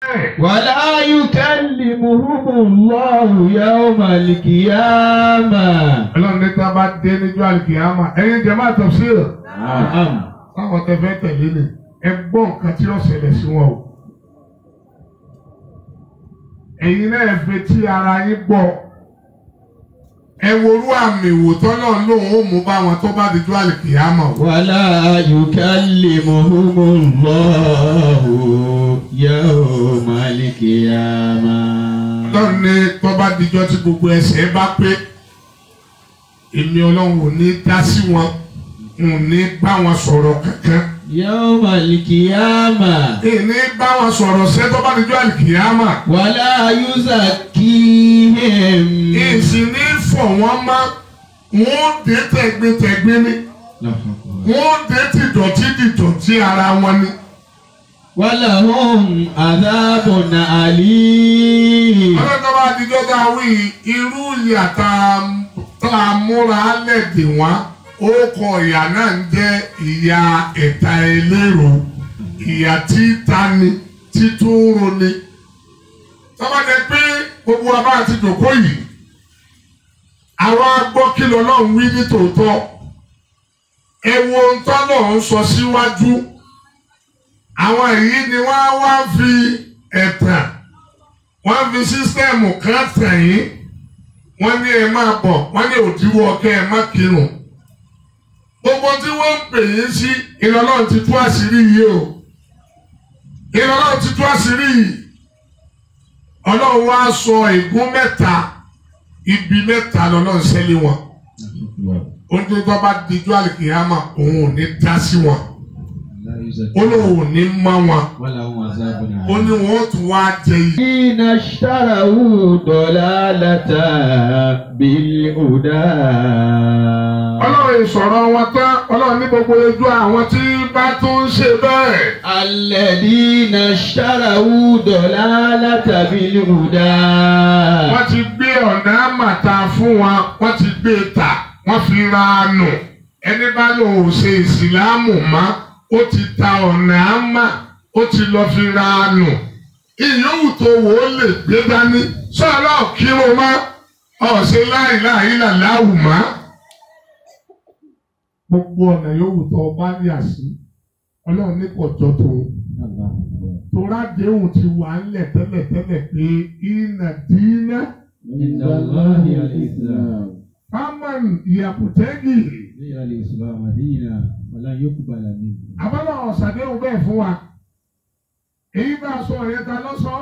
ولا يكلمهم الله يوم القيامة ọlọ́run ní tá a bá dé níjọ́ àlùkìyàmà ẹ̀yin jẹ́ máa tafsir نعم táwọn tẹ fẹ́ tẹ̀lé ni ẹ gbọ́ nǹkan tí ó ṣẹlẹ̀ sí wọn o. ẹ̀yin náà fẹ́ tí ara yín gbọ́ ẹ worú àmì ìwòtọ́ náà lòun ó mú bá wọn tó bá dijọ́ àlùkìyàmà o. ولا يكلمهم الله يوم القيامة ọlọ́run ní tó bá dijọ́ tí gbogbo ẹsẹ̀ bá pé èmi ọlọ́run ò ní dá sí wọn ò ní bá wọn sọ̀rọ̀ kankan. يوم القيامة ìní bá wọn sọ̀rọ̀ ṣẹ́ tó bá dijọ́ àlùkìyàmà. ولا يزكيهم ìsìn ní fọ̀ wọ́n má wọ́n dé tẹ̀gbẹ́tẹ̀gbẹ́ ni wọ́n dé tìdọ̀tí tìdọ̀tí ara wọn ni. ولهم عذاب أليم ọlọ́dọ̀ bá dijọ́ tá a wí irú ìyà tá a- tá a múra lẹ́dẹ̀ wọ́n ó kọ ìyà náà ń jẹ́ ìyà ẹ̀ta ẹlẹ́rọ ìyà tí tani títún roni. tọ́ba jẹ pé gbogbo wa bá ti dòkó yìí àwa gbọ́ kí lọ́lọ́run wí ní tòótọ́ ẹ wo ohun tọ́lọ̀ ń sọ síwájú àwọn èyí ni wọ́n á wá fi ẹ̀tàn wọ́n fi sísítẹ́ẹ̀mù kan tẹ̀yìn wọ́n ní ẹ máa bọ̀ wọ́n ní òdiwọ́ kẹ́ ẹ má kírun gbogbo tí wọ́n ń pè yín sí ìlọ́lọ́run ti tú àṣírí yìí o ìlọ́lọ́run ti tú àṣírí yìí ọlọ́run wá sọ ègún mẹ́ta ibi mẹ́ta lọ́lọ́run ṣẹlẹ̀ wọn oúnjẹ tó bá dijú àlìkìyàmà òun ò ní dá sí wọn ó lóun ò ní mọ́ wọn ولهم عذاب ó ní wọn ó tún wá jẹ yìí. الذين اشتروا ضلالة بالهدى ọlọ́run ìsọ̀rọ̀ wọn tán ọlọ́run ní gbogbo ojú àwọn tí bá tún ń ṣe bẹ́ẹ̀. الذين اشتروا ضلالة بالهدى wọ́n ti gbé ọ̀nà àmàta fún wọn wọ́n ti gbé e tà wọ́n fi ra nù ẹni bá lò ó ṣe ìsìláàmù mọ́ ó ti ta ọ̀nà àmà ó ti lọ fi ra nù ìyóhùn tó wò ó lè gbé dání sọ̀rọ̀ kírun mọ́ ọ̀sẹ̀ láìláì làláwù mọ́. gbogbo ọ̀nà yòówù tó o bá yà sí ọlọ́run ní kò jọ tòun torá déhùn ti wà ńlẹ̀ tẹ́lẹ̀tẹ́lẹ̀ pé ìnà dínà عند الله الإسلام fámán ìyàpùtẹ́gì هي الإسلام دينا ولا يقبل منه abọ́lá ọ̀sàdéhùn bẹ́ẹ̀ fún wa èyí bá a sọ yẹn ta lọ́sọ̀ọ́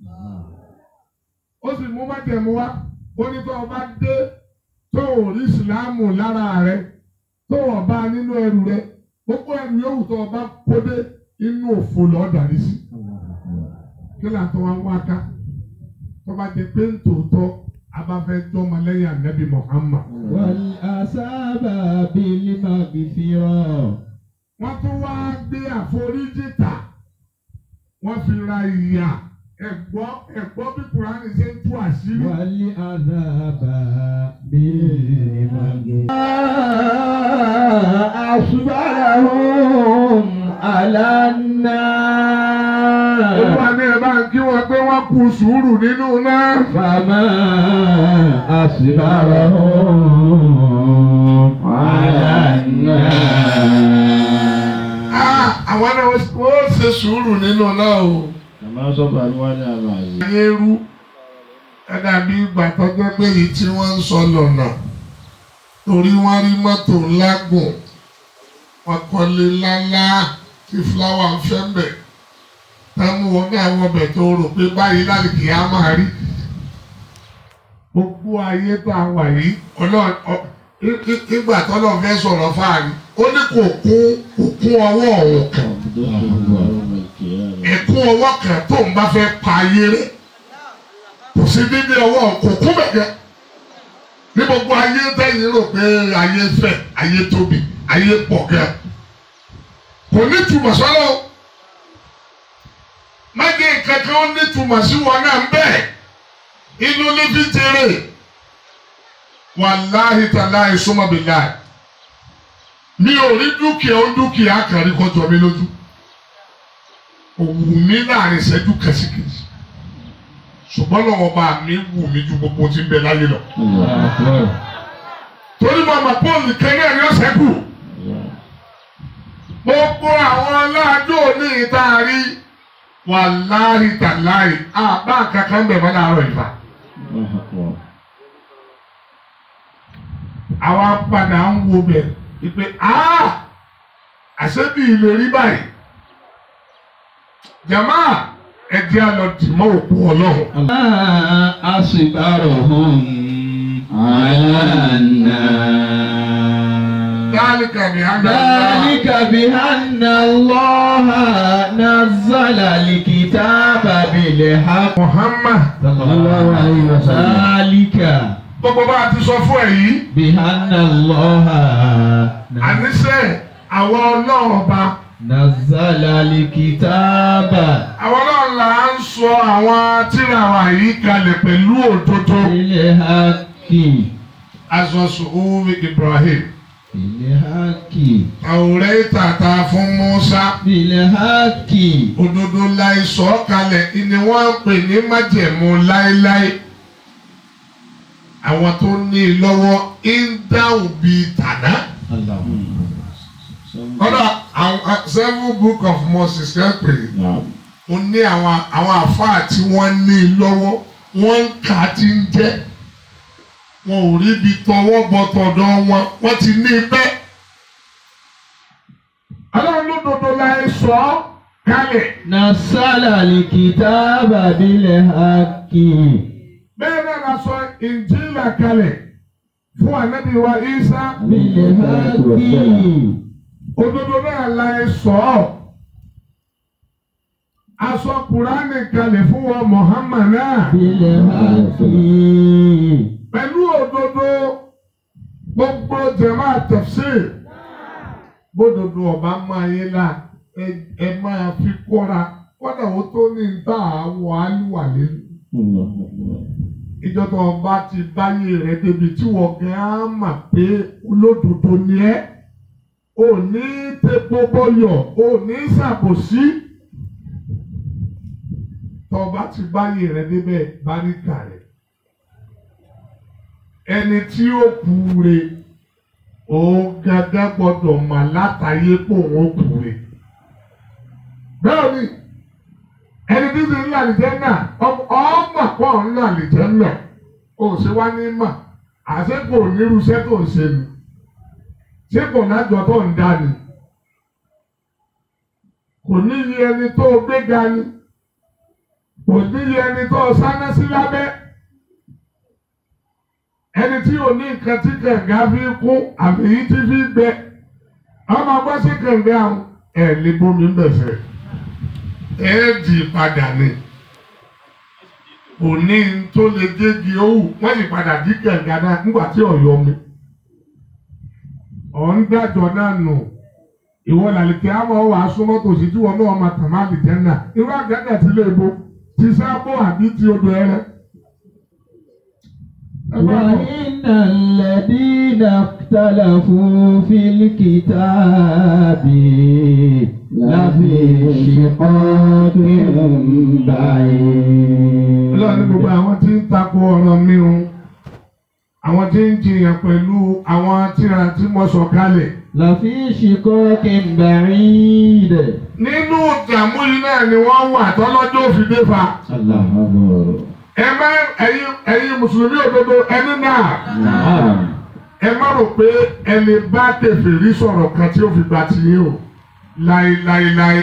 ó sì mú májẹ̀mú wa ó ní tó o bá dé tó o rí ìsìláàmù lára rẹ tó o bá nínú ẹrù rẹ gbogbo ẹrù yòówù tó o bá kó dé inú òfò lọ́ọ́ dàrí sí kí là ń tọ́ wa ń wá ká tó bá jẹ pé ń tòótọ́ abáfẹ́ jọ́mọ lẹ́yìn ànábì Muhammad. والأصاب بالمغفرة wọ́n tún wá gbé àforíjì tà wọ́n fi ra ìyà ẹ̀gbọ́ ẹ̀gbọ́ bí kùránì ṣe ń tú àṣírí. والعذاب بالمغفرة أصبرهم على النار olúwa ní ẹ bá ń kí wọn pé wọ́n kú sùúrù nínú náà. فما أصبرهم على النار Ah, àwọn náà ó ṣe sùúrù nínú náà o. كما صبروا على العزيز ayé rú ẹ̀dá bí ìgbà tó jẹ́ pé èyí tí wọ́n ń sọ lọ́nà torí wọ́n rí mọ́tò ńlá gùn wọ́n kọ́lé ńláńlá tí fúláwà ń fẹ́ mbẹ̀ táwọn wọn náà wọ́n bẹ̀ tó rò pé báyìí láti kìí á máa rí gbogbo ayé tó a wà yìí ọlọ́run ọ- í- í- ìgbà tọ́lọ́ fẹ́ sọ̀rọ̀ fáàrí ó ní kò kún kò kún ọwọ́ ọ̀hún kan ẹ̀kún ọwọ́ kan tó ń bá fẹ́ pa ayé rẹ̀ kò sí dídí ọwọ́ kò kún bẹ̀gẹ́ ní gbogbo ayé tẹ̀yìn rò pé ayé fẹ̀ ayé tóbi ayé pọ̀ gẹ́ kò ní túmọ̀ sọ́lọ́ májè kankan ó ní túmọ̀ sí wọn náà ń bẹ̀ inú ní fi tèrè wàláhì tàláhì súnmọ́bìláì mi ò rí dúkìá ó dúkìá kan rí kọjọ mi lójú òwú mi láàrin ìṣẹ́jú kẹsíkẹsí ṣùgbọ́n lọ́wọ́ bá mi wù mí ju gbogbo tí ń bẹ láyé lọ. torí mo mọ̀ pé olùkẹ́ náà ni ó ṣẹ́kù. gbogbo àwọn aláàjò ní ìta rí wàláhì tàláhì àbá kankan bẹ̀ mọ́ láàárọ̀ ìfà. àwa padà ń wo bẹ̀ ìpè àṣẹ́bí ilé rí báyìí. jama ẹ̀jẹ̀ àlọ́ dìmọ́ òkú ọlọ́run. أصبرهم على النار ذلك بأن ذلك بأن الله نزل الكتاب بالحق Muhammad صلى الله عليه وسلم ذلك gbogbo bá a ti sọ fún ẹ yìí بأن الله àníṣe àwọn ọlọ́run ọba نزل الكتاب àwọn ọlọ́run là ń sọ àwọn tírà wa yìí kalẹ̀ pẹ̀lú òdodo بالحق aṣọ sùúrù Ibrahim بالحق àwòrán ìtàtà fún Musa بالحق òdodo láì sọ kalẹ̀ ni wọ́n ń pè ní májẹ̀mú láéláé àwọn tó ní i lọ́wọ́ ń dáhùn bíi tàná. kọ́dà àwọn seven book of Moses yẹn pè é ó ní àwọn àwọn àfáà tí wọ́n ní i lọ́wọ́ wọ́n ń kà á ti ń jẹ́ wọn ò rí ibi tọwọ́ bọ tọ̀dọ̀ wọn wọ́n ti ní i pẹ́. ọlọ́run ló dodo láì sọ ọ́ kalẹ̀. نزل الكتاب بالحق bẹ́ẹ̀ náà la sọ ìnjílà kalẹ̀ fún ànábì wa Ìsá بالحق òdodo náà la ẹ sọ ọ́ aṣọ kùránì kalẹ̀ fún wa Muhammad náà بالحق pẹ̀lú òdodo gbogbo jẹ̀má tafsir bódodo ọba máa yé la ẹ ẹ máa fi kọ́ra kọ́dà ó tó ní ta àwọ̀ àlùwà lẹ́nu. ìjọba ọba ti báyé rẹ débi tí wọ́n gan á mà pé olódodo ni ẹ́ ò ní tepo bọyọ̀ ò ní ṣàbòsí tọba ti báyé rẹ débẹ̀ báríkà rẹ ẹni tí ó kú re òun gángan gbọ́dọ̀ mà látàyé pò wọn kú re bẹ́ẹ̀ ni ẹni tí ti ń lọ àlìjẹ́ náà ọmọ pọ̀ ń lọ àlìjẹ́ náà ó ṣe wá ní mà àṣẹ kò nírúṣẹ́ tó ń ṣe ni ṣé kò lájọ tó ń dá ni kò ní iye ẹni tó gbé ga ni kò ní iye ẹni tó sáná sí lábẹ́ ẹni tí ò ní nǹkan tí kànga fi kú àbí yìí ti fi gbẹ ọmọ gbọ́ sí kànga ẹ̀ lè bomi ń bẹ̀sẹ̀ ẹ̀ẹ́dì padà ni òní tó lè gégi owó wọ́n sì padà dí kànga náà nígbà tí ọ̀yọ́ mi ọ̀ ń dájọ́ náà nù ìwọ làlìkẹ́ àmọ́ wàá súnmọ́ tòsí tí wọn náà máa tàn má lè jẹ́ náà irú àgàgà tí lè bo ti sábò àbí ti odò ẹrẹ. وإن الذين اختلفوا في الكتاب لفي شقاق بعيد Ọlọ́run ní gbogbo àwọn tí ń takò ọ̀rọ̀ mi o àwọn tí ń jiyàn pẹ̀lú àwọn tíra tí mo sọ kalẹ̀. لفي شقاق بعيد nínú ìdààmú yìí náà ni wọ́n wà tọ́lọ́jọ́ òfin dé fa. الله أكبر ẹ má ẹ̀yin ẹ̀yin mùsùlùmí òdodo ẹni náà نعم ẹ má rò pé ẹni bá kèfèrí sọ̀rọ̀ kan tí ó fi gbà tì yín o láéláéláé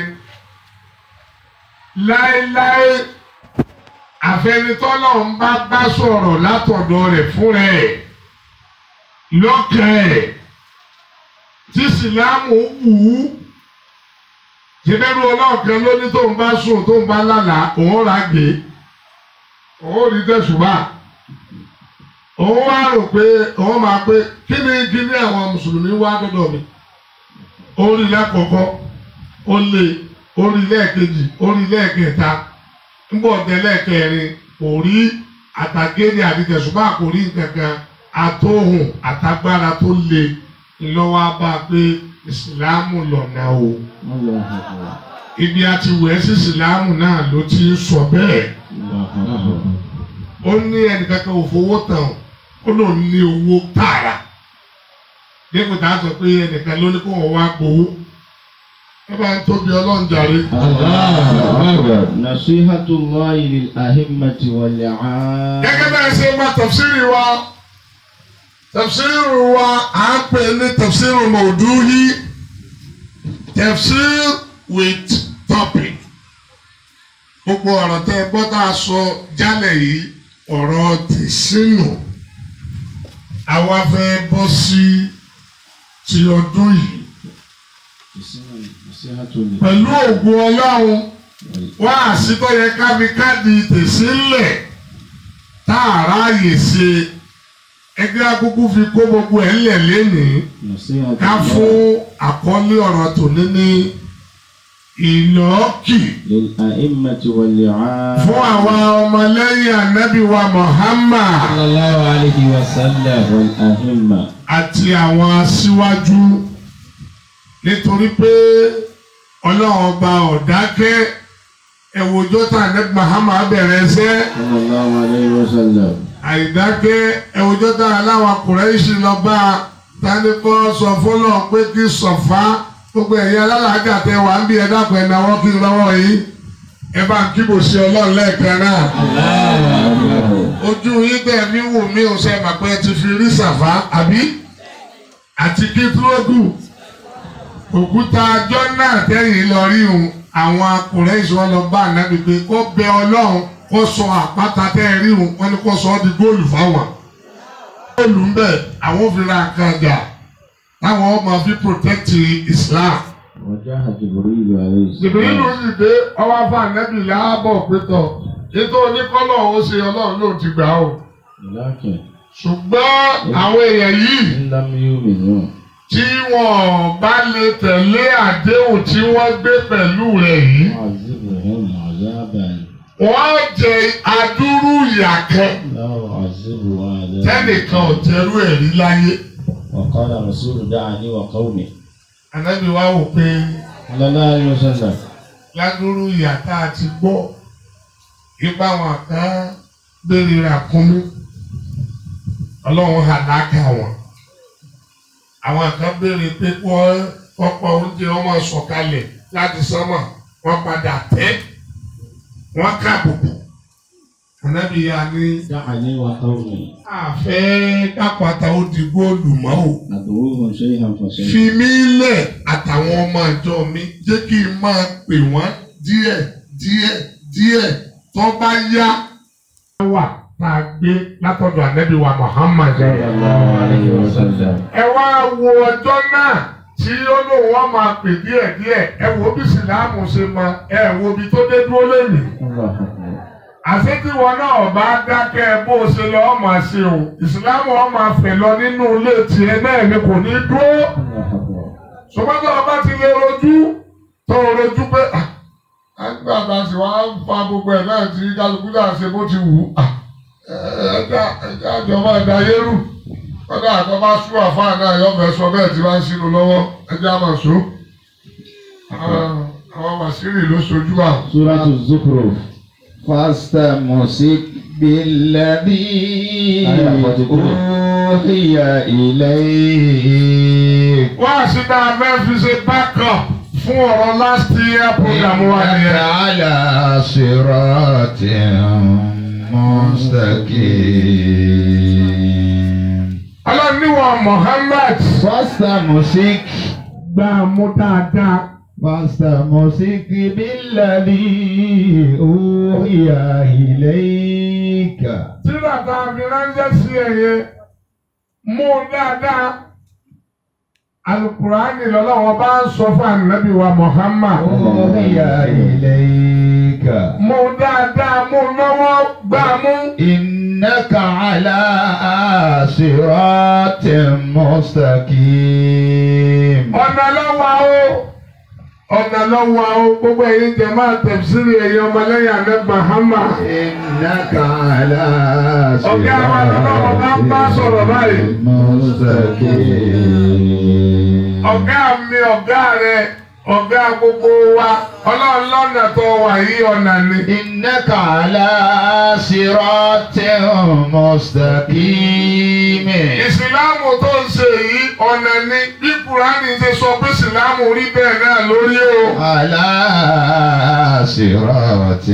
láéláé àfẹnitọ́lọ́ ń bá bá sọ̀rọ̀ látọ̀dọ̀ rẹ̀ fúnra ẹ̀ lọ́kàn ẹ̀ tí sìlámù wù ú jẹ́bẹ́rú ọlọ́ọ̀kan ló ní tóun bá sùn tóun bá lálàá òun rà gbé òun rí tẹ̀sùbà òun wá rò pé òun máa pé kí ni kí ni àwọn mùsùlùmí wá dọ́dọ̀ mi orí lẹ́kọ̀ọ́kọ́ ó lé orí lẹ́ẹ̀kejì orí lẹ́ẹ̀kẹta ńbọ̀ ọ̀dẹ lẹ́ẹ̀kẹrin kò rí àtàgéde àti tẹ̀sùbà kò rí nǹkankan àtòhùn àtagbára tó le ńlọ́wọ́ bá a pé ìsìlámù lọ̀nà o الله أكبر ibi àti wẹ̀ sí ìsìlámù náà ló ti ń sọ bẹ́ẹ̀ الله أكبر ó ní ẹnìkankan ò fowó tán ó lòun ní owó tààrà dípò tá a sọ pé ẹnìkan ló ní kó wọn wá gbowó ẹ bá ń tóbi ọlọ́run jàre. نصيحة الله للأئمة والعامة gẹ́gẹ́ bẹ́ẹ̀ ṣe máa tafsiri wa tafsiri wa à ń pè ní tafsiri mọ̀ọ́dúhí tafsir with topic gbogbo ọ̀rọ̀ tẹ́ ẹ gbọ́ tá a sọ jálẹ̀ yìí ọ̀rọ̀ tìṣínù àwa fẹ́ bọ́ sí ti ọdún yìí pẹ̀lú ògùn ọlọ́run wá àsìkò yẹ ká fi káàdì tẹ̀sílẹ̀ tá a ráàyè ṣe ẹgbẹ́ akúkú fi kó gbogbo ẹ̀ ńlẹ̀ lénìí ká fún àkọlé ọ̀rọ̀ tòní ní ìlọ́ọ̀kì للأئمة والعامة fún àwa ọmọlẹ́yìn ànábì wa Muhammad sallallahu alayhi wa sallam والأئمة àti àwọn aṣíwájú nítorí pé ọlọ́run ọba ọ̀dákẹ́ ẹ̀wòjọ́ tá ànábì Muhammad bẹ̀rẹ̀ ṣẹ́ sallallahu alayhi wa sallam àìdákẹ́ ẹ̀wòjọ́ tá aláwọ̀ Kùráìṣì lọ bá a tani kọ́ sọ fọlọ́ pé kí sọ̀fà gbogbo ẹ̀yin alálàájà tẹ wà ń bí ẹ dákun ẹ̀ náwó kí n lọ́wọ́ yìí ẹ bá ń kíbò sí ọlọ́run lẹ́ẹ̀kan náà ojú yín tẹ̀ mí wò mí ò sẹ́ mà pé ẹ ti fi rí sàfá àbí àti kí túrógù òkúta ajọ́ náà tẹ́yìn lọ rí òun àwọn akùnrin ìṣọ́ lọ bá ànábì pé kó bẹ ọlọ́run kó sọ àpáta tẹ́ ẹ rí òun wọ́n ní kó sọ ọ́ di góòlù fáwọn. góòlù ń bẹ̀ àwọn òfin ra nǹkan jà táwọn ọmọ fi protect Islam. وجاء جبريل عليه Jìbìrì ló السلام sì dé ọwọ́ fún ànábì láàbọ̀ pétọ̀ ètò oníkọ́lọ̀ ó ṣe ọlọ́run ló ti gbà ó. لكن ṣùgbọ́n àwọn èèyàn yìí إن لم يؤمنوا tí wọ́n bá lè tẹ̀lé àdéhùn tí wọ́n gbé pẹ̀lú rẹ̀ yìí عذبهم عذابا wọ́n jẹ adúrú ìyà kan لا أعذبه عذابا tẹ́nìkan ò tẹrú ẹ̀ rí láyé. وقال رسول دعني وقومي ànábì wa wò pé صلى الله عليه وسلم ládúrú ìyà tá a ti gbọ́ ipa wọn kan béèrè rà kún mi ọlọ́run hàdákà wọn àwọn kan béèrè pé wọ́n kọ́kọ́ oúnjẹ wọn máa sọ̀kalẹ̀ láti sánmà wọ́n padà tẹ́ wọ́n kábùkù ànábì ya ní دعني وقومي àfẹ́ kápátá ó di góòlù mọ́ o أدعوهم شيئا فشيئا fi mí lẹ̀ àtàwọn ọmọ àjọ mi jẹ́ kí n máa pè wọ́n díẹ̀ díẹ̀ díẹ̀ tó bá yá. wà tá a gbé látọ̀dọ̀ ànábì wa Muhammad. صلى الله عليه وسلم ẹ wá wo ọjọ́ náà tí ó lóun wọ́n máa pè díẹ̀ díẹ̀ ẹ wo bí sìláàmù ṣe mọ ẹ wo bí tó dé dúró lẹ́nu. الله أكبر àṣé tí wọn náà bá dákẹ́ bó ṣe lọ ọ́ máa ṣe o ìsìláàmù ọ́ máa fẹ̀ lọ nínú ilé tiẹ̀ náà ni kò ní dúró الله أكبر sọgbọ́dọ̀ ọba ti lè rojú tó rojú pé àgbà tá a sì wá ń fa gbogbo ẹ̀ náà tí kálukú náà ṣe bó ti wù ú ẹ̀ẹ́dá ẹ̀dá ìjọba ẹ̀dá yẹ́rù kọ́dà àtọ́ bá sú àfáà náà yọ fẹ́ sọ bẹ́ẹ̀ tí wọ́n ń sínú lọ́wọ́ ẹ̀dá máa so àwọn màsírì ló sojú àwọn. سورة الزخرف فاستمسك بالذي آية 43. أوحي إليك wọ́n á sì dá abẹ́ fi ṣe backup fún ọ̀rọ̀ last year program wa إنك nìyẹn. على صراط مستقيم ọlọ́run níwọ̀n Muhammad فاستمسك gbà mú dáadáa. فاستمسك بالذي أوحي إليك tíra tá a fi ránṣẹ́ sí ẹ̀yẹ mú dáadáa alukurani lọ́lọ́wọ́ bá ń sọ fún anabi wa Muhammad أوحي إليك mú dáadáa mú lọ́wọ́ gbà mú. إنك على صراط مستقيم ọ̀nà lọ́wọ́ o ọ̀nà lọ́wọ́ o gbogbo ẹ̀yin jẹ́ máa tẹ̀síìrì ẹ̀yin ọmọlẹ́yìn anabi Muhammad. إنك على Ọ̀gá wa lọ́wọ́ bá ń bá sọ̀rọ̀ báyìí. مستقيم ọ̀gá mi ọ̀gá rẹ ọ̀gá gbogbo wa ọlọ́run lọ́nà tó wà yí ọ̀nà ni. إنك على صراط مستقيم ìsìláàmù tó ń ṣe yìí ọ̀nà ni bí kùránì ṣe sọ pé ìsìláàmù rí bẹ́ẹ̀ náà lórí o. على صراط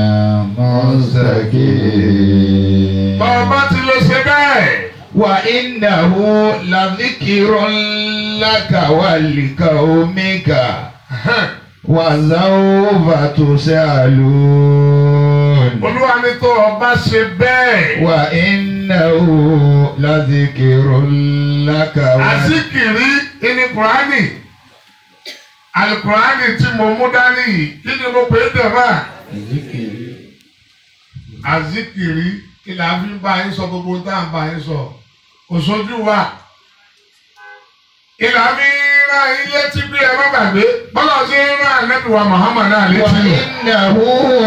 مستقيم bàbá ti lè ṣe bẹ́ẹ̀. وإنه لذكر لك ولقومك وسوف تسألون olúwa ní tó o bá ṣe bẹ́ẹ̀. وإنه لذكر لك ول- àzíkìrí ní kùránì alukùránì tí mo mú dání yìí kí ni mo pè é dẹ̀fà. àzíkìrí kí la fi ń bá yín sọ gbogbo tá à ń bá yín sọ kò sójú wa. ìlà fi ń rán yín létí bí ẹ má gbàgbé bọ́lá ṣe ń rán ànábì wa Muhammad náà létí nù. وإنه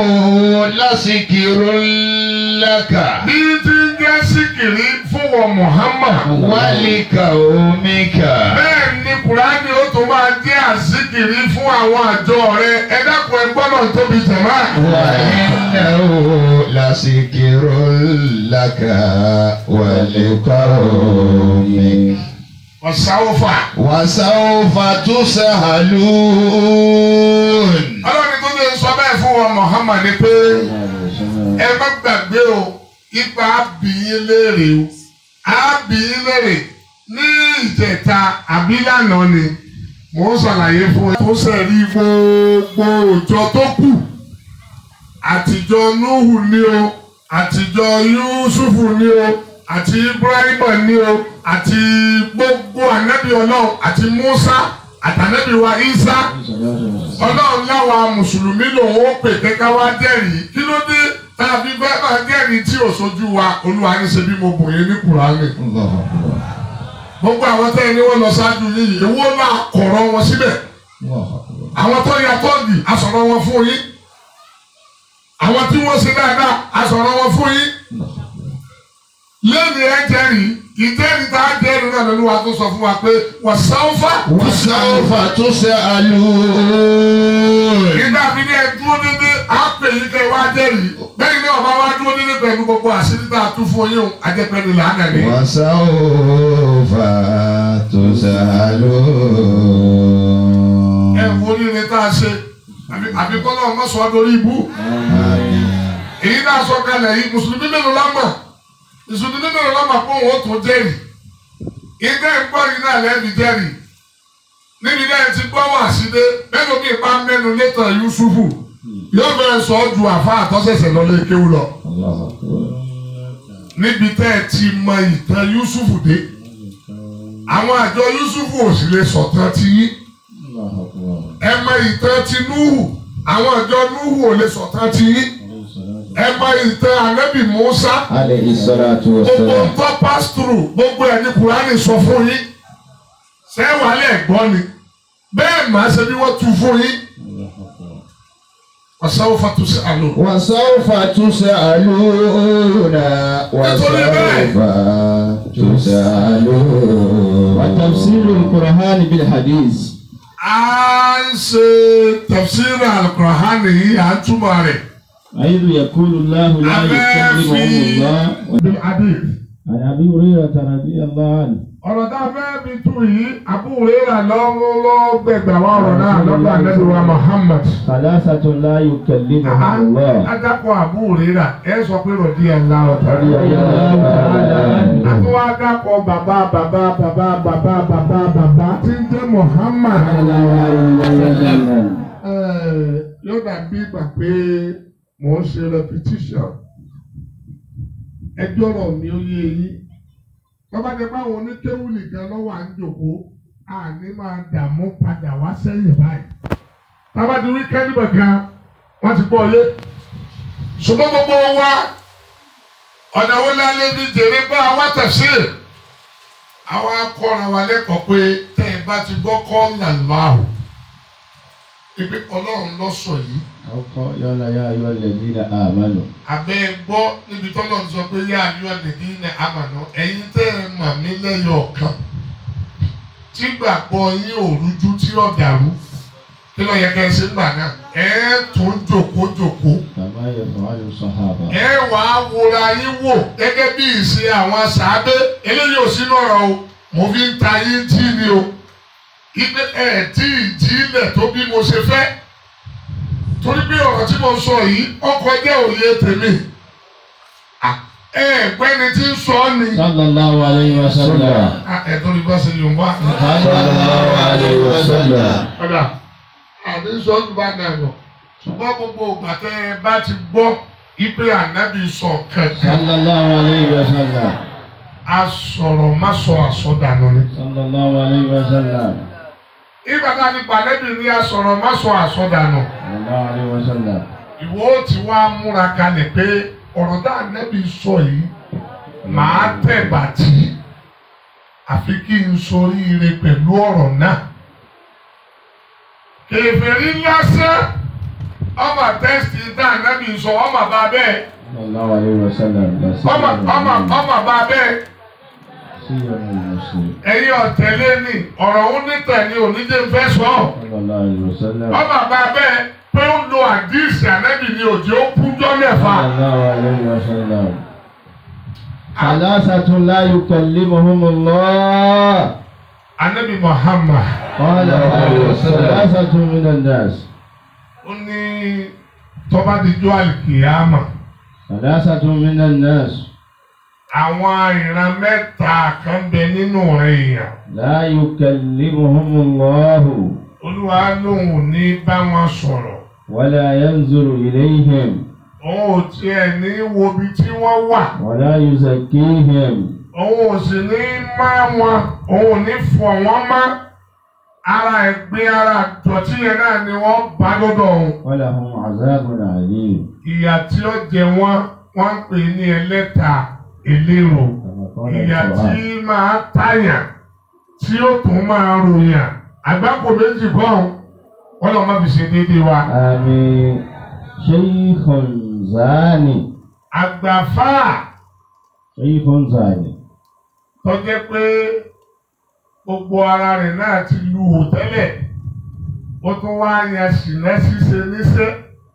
لذكر لك bí tí ń jẹ́ síkìrí fún wọn Muhammad. ولقومك bẹ́ẹ̀ ni kùránì ó tún máa jẹ́ àsìkiri fún àwọn àjọ rẹ ẹ dákun ẹ gbọ́dọ̀ tóbi jẹ̀má. وإنه لذكر لك ولقومك ọ̀sáwọ́fà. وسوف تسألون ọlọ́ni tó lè sọ bẹ́ẹ̀ fún wọn Muhammad ni pé ẹ má gbàgbé o ipa àbíyín léèrè o àbíyín léèrè ní ìjẹta àbí lánàá ni mò ń ṣàlàyé fún ẹ tó sẹ̀rí gbogbo òjò tó kù àtijọ́ Nuhu ni o àtijọ́ Yusufu ni o àti Ibrahima ni o àti gbogbo ànábì Ọlọ́run àti Musa àtànábì wa Isa ọlọ́run láwa mùsùlùmí lòun ó pè kẹ́kẹ́ wá jẹ́rìí kí ló dé tá a fi fẹ́ máa jẹ́rìí tí ò sojú wa olúwa ní ṣe bí mo bò yín ní kùránì. الله أكبر gbogbo àwọn tẹ́ ẹ ní wọ́n lọ ṣáájú yìí èwo náà kọ̀rọ̀ wọn síbẹ̀ الله أكبر àwọn tó ya tọ́ọ̀gì asọ̀rọ̀ wọn fún yín àwọn tí wọ́n ṣe dáadáa asọ̀rọ̀ wọn fún yín lẹ́nu ẹ jẹ́rìí ìjẹ́rìí tá a jẹ́rìí náà lọ́lúwa tó sọ fún wa pé wọ́n sáwọ́fà وسوف تسألون nígbà fi ní ẹ dúró dédé á pè yín kẹ́ wá jẹ́rìí bẹ́ẹ̀ ni ọba wá dúró dédé pẹ̀lú gbogbo àṣírí tá a tún fún yín o ajẹ́pẹ́ni làánà ni. وسوف تسألون ẹ wo oríire tá a ṣe àbí- àbí kọ́lá ọmọ sọ ọ́ lórí ibú. èyí náà sọ kalẹ̀ yìí mùsùlùmí mélòó lámà mùsùlùmí mélòó lámà pé òun ó tún jẹ́rìí. ìgbẹ́ ìgbọ́ yìí náà lẹ́bi jẹ́rìí. níbi náà ti gbọ́ wà sílé mẹ́nu mi bá mẹ́nu létà Yusufu yóò bẹ̀rẹ̀ sọ ọ́ ju àfa àtọ́sẹ̀sẹ̀ lọ lé kéwú lọ. الله أكبر níbi tẹ́ ẹ ti mọ ìtàn Yusufu dé àwọn àjọ Yusufu ò sì lè sọ̀tàn ti yín الله أكبر ẹ mọ ìtàn ti Nuhu àwọn àjọ Nuhu ò lè sọ̀tàn ti yín ẹ mọ ìtàn Ànábì Musa عليه الصلاة gbogbo والسلام nǹkan pass through gbogbo ẹ̀ ní Kùránì sọ fún yín ṣé wàhálẹ̀ gbọ́ ni bẹ́ẹ̀ máa ṣe bí wọ́n tu fún yín ọ̀sán fatu sí àlò. وسوف تسألون وسوف تسألون وتفسير القرآن بالحديث a ń ṣe tafsir al-Qur'an yìí à ń túmọ̀ rẹ̀. حيث يقول الله لا يكلمهم الله Adé. عن أبي هريرة رضي الله عنه ọ̀rọ̀ tá a fẹ́ fi tú yìí Abu Hurairah lọ́wọ́ lọ́wọ́ gbẹ̀gbẹ̀ wá ọ̀rọ̀ náà lọ́dọ̀ Ànábì wa Muhammad. ثلاثة لا يكلمهم الله Adákọ̀ Abu Hurairah ẹ sọ pé rọ̀dí ẹ̀ ńlá ọ̀tá. رضي الله تعالى عنه Àtúwọ́ adákọ̀ bàbá bàbá bàbá bàbá bàbá bàbá tí ń jẹ́ Muhammad. صلى الله عليه وسلم Ẹ̀, Yóò dàbí ìgbà pé mò ń ṣe repetition. Ẹjọ́ rọ̀ mi ó yé yín. Bàbá jẹ́ báwọn oníkéwù nìkan lọ́wọ́ à ń jòkó, àní máa dààmú padà wá sẹ́yìn báyìí. Tábà ti rí kẹ́líbà kan, wọ́n ti gbọ́ yé. Ṣùgbọ́n gbogbo wa, ọ̀nà wo la lè fi jèrè bá wa tẹ̀sí? Àwa kọ́ra wa lẹ́kọ̀ọ́ pé tẹ́ ẹ bá ti gbọ́ kọ́ làlùmáàrù. Ibi ọlọ́run lọ sọ yìí. أو قال يا أيها الذين آمنوا Àbẹ́ gbọ́ níbi tọ́lọ̀ ń sọ pé yá àyọ̀ lèdí ní àmàna ẹ̀yin tẹ́ ẹ mà mí lẹ́yọ̀ ọ̀kan tí gbàgbọ́ yín ò rújú tí ó dàrú kí ló yẹ kẹ́ ẹ ṣe ń gbà náà ẹ tún jòkó jòkó كما يفعل الصحابة ẹ wàá wòra yín wò gẹ́gẹ́ bí ìṣe àwọn sàábé eléyìí ò sínú ọ̀rọ̀ o mo fi ń ta yín tí ni o ipe ẹ tí ì jí ilẹ̀ tó bí mo ṣe fẹ́ torí pé ọ̀rọ̀ tí mo sọ yìí ọkọ̀ jẹ́ òye tèmi Ah, ẹ gbẹ́ni tí ń sọ ọ́ ni صلى الله عليه وسلم Ah, ẹ tó ní bá ṣe yorùbá صلى الله عليه وسلم ọ̀dà àbí sọ́ọ́dún bá dà lọ ṣùgbọ́n gbogbo ìgbà tẹ́ ẹ bá ti gbọ́ ipe ànábì sọ kẹ̀kẹ́ صلى الله عليه وسلم asọ̀rọ̀ má sọ àsọdànù ni. صلى الله عليه وسلم ìgbà tá a ti pàdébì ní asọ̀rọ̀ má sọ àsọdànù. صلى الله عليه وسلم ìwọ ó ti wá múra kalẹ̀ pé ọ̀rọ̀ tá ànábì sọ yìí màá tẹ̀ bàtì àfi kí n soríire pẹ̀lú ọ̀rọ̀ náà. kèfèrí lásán ọmọ tẹ́sítì tá ànábì sọ ọmọ bá bẹ́ẹ̀ صلى الله عليه وسلم لا ọmọ ọmọ سيما ọmọ bá bẹ́ẹ̀. سيما المسلم ẹ̀yin ọ̀tẹ̀lé ni ọ̀rọ̀ òun nítẹ̀ ni onídé fẹ́ sọ ọ́. صلى الله عليه وسلم ọmọ bá bẹ́ẹ̀ pé ó lo àdìsí ànábì ni òjò ó kújọ́ mẹ́fà. صلى الله عليه وسلم ثلاثة لا يكلمهم الله ànábì Muhammad قال ثلاثة من الناس ó ní tọ́ba dijọ́ àlìkìyàmà ثلاثة من الناس àwọn ìran mẹ́ta kan bẹ nínú rẹ̀ èèyàn لا يكلمهم الله olúwa lòun ò ní bá wọn sọ̀rọ̀ ولا ينظر إليهم òun ò tiẹ̀ ní wo ibi tí wọ́n wà ولا يزكيهم òun ò sì ní má wọn òun ò ní fọ̀ wọ́n mọ́ ara ẹ̀gbin ara dọ̀tí yẹn náà ni wọ́n bá lọ́dọ̀ òun. ولهم عذاب عليم ìyà tí ó jẹ wọ́n wọ́n ń pè ní ẹlẹ́ta ìlérò كما قال ìyà tí القرآن máa tàyàn tí ó tún máa ròyàn àgbákò méjì bọ́ọ̀n wọ́n lọ́ máa fi ṣe déédéé wa. آمين شيخ زاني àgbàfà شيخ زاني tó jẹ́ pé gbogbo ara rẹ̀ náà ti lu hò tẹ́lẹ̀ ó tún wá yan ṣìnà ṣíṣe níṣẹ́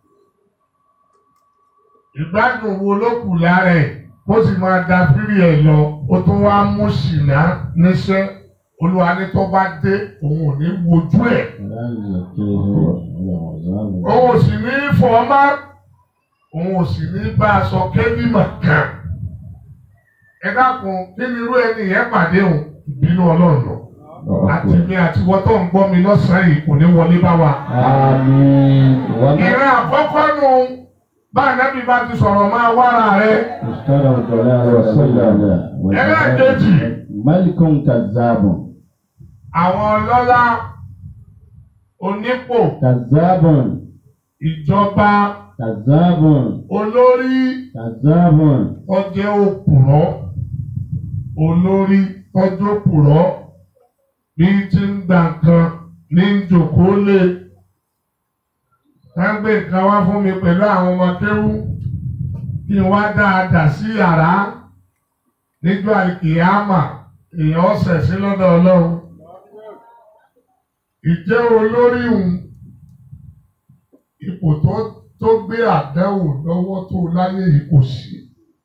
ìgbádùn wo ló kù lára ẹ̀ kó sì máa da fírí ẹ̀ lọ ó tún wá mú ṣìnà níṣẹ́ olúwa ní tó bá dé òun ò ní wojú ẹ̀ ولا يزكيهم ولهم عذاب òun ò sì ní fọ́ má òun ò sì ní bá a sọ kébìmọ̀ kan ẹ dákun kí ni irú ẹni yẹn pàdé òun ìbínú ọlọ́run lọ àti mi àti wọ́n tó ń gbọ́ mi lọ́sàn-án yìí kò ní wọlé bá wa. آمين وما ìran àkọ́kọ́ nù bá ànábì bá ti sọ̀rọ̀ máa wára rẹ̀ اشتروا الضلال والسجادة ẹlẹ́ẹ̀kejì ملك كذاب àwọn ọlọ́lá onípò كذاب ìjọba كذاب olórí كذاب tọ́jẹ́ òpùrọ́ olórí tọ́jẹ́ òpùrọ́ bí ti ń gbà kan ní jòkó lé ká gbé nǹkan wá fún mi pẹ̀lú àwọn ọmọ kéwú kí n wá dáadáa sí yàrá níjọ́ àìkìyàmà èèyàn ọ̀sẹ̀ sí lọ́dọ̀ ọlọ́run ìjẹ́ olórí òun ipò tó tó gbé àdánwò lọ́wọ́ tó láyé yìí kò sí.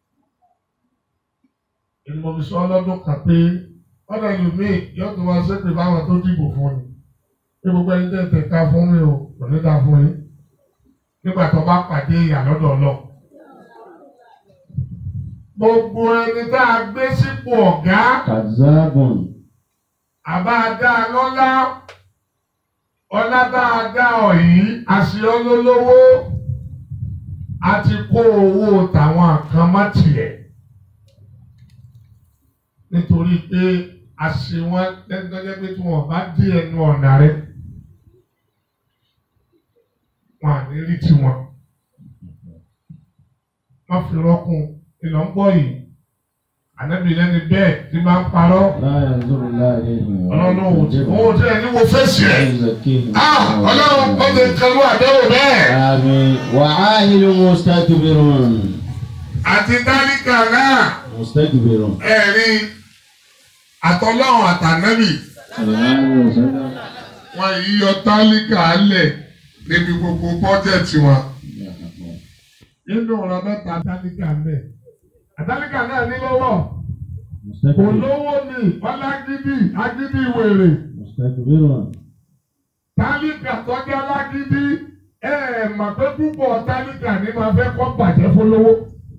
Èmi mo fi sọ ọlọ́dún kan pé ọ̀dọ̀ ẹlòmíì yóò tún wá sépè báwọn tó dìbò fún ni. Bí gbogbo ẹni tẹ̀ tẹ̀ ká fún mi o, kò ní ká fún yín. Nígbà tó bá pàdé ìyà lọ́dọ̀ ọlọ́. Gbogbo ẹni tá a gbé sípò ọ̀gá كذاب àbá dá a lọ́lá ọlá bá a dá ọ yìí àṣeyọ lólówó a ti kó owó tàwọn kan má tiẹ̀ nítorí pé àṣe wọn lẹ́gbẹ́lẹ́ pé tí wọ́n bá dé ẹnu ọ̀nà rẹ wọn à ní rí tiwọn wọ́n fi rọ́kùn ìlọ́ ń gbọ́ yìí ànábì lẹ́ni bẹ́ẹ̀ tí bá ń parọ́ لا ينظر الله إليهم ọlọ́run ò tí ò tí ẹni wo fèsì ولا ẹ̀. يزكيهم Ah, ọlọ́run ó lè kẹlu àdéhùn bẹ́ẹ̀. آمين وعاهل مستكبر àti dálíkà náà مستكبر ẹ̀rí àtọ́lọ́run àtànẹ́bì صلى الله عليه وسلم wọn yìí yọ tálíkà lẹ̀ níbi gbogbo bọ́jẹ̀tì wọn. nínú ọ̀rọ̀ mẹ́ta tálíkà mẹ́ àtálíkà náà ní lọ́wọ́ kò مستكبر lówó ni wọ́n lágídí agídí wèrè مستكبر tálíkà tọ́jú alágídí ẹ ẹ̀ mà pé púpọ̀ tálíkà ní máa fẹ́ kọ́ bàjẹ́ fólówó.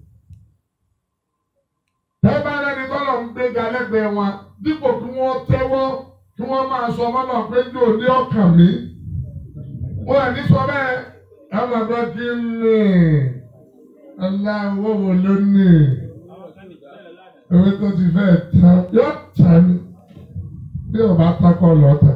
tẹ́bá lẹ́ni tọ́lọ̀ ń gbéga lẹ́gbẹ̀ẹ́ wọn dípò kí wọ́n tẹ́wọ́ kí wọ́n máa sọ mọ́nà pé jò ní ọkàn mi. wọ́n ẹ̀ ní sọ bẹ́ẹ̀ ẹ máa gbọ́ kí n lè aláwọ̀ wò ló ní ewé tó ti fẹ́ tán yóò tán ni bí o bá takọ̀ lọ́tà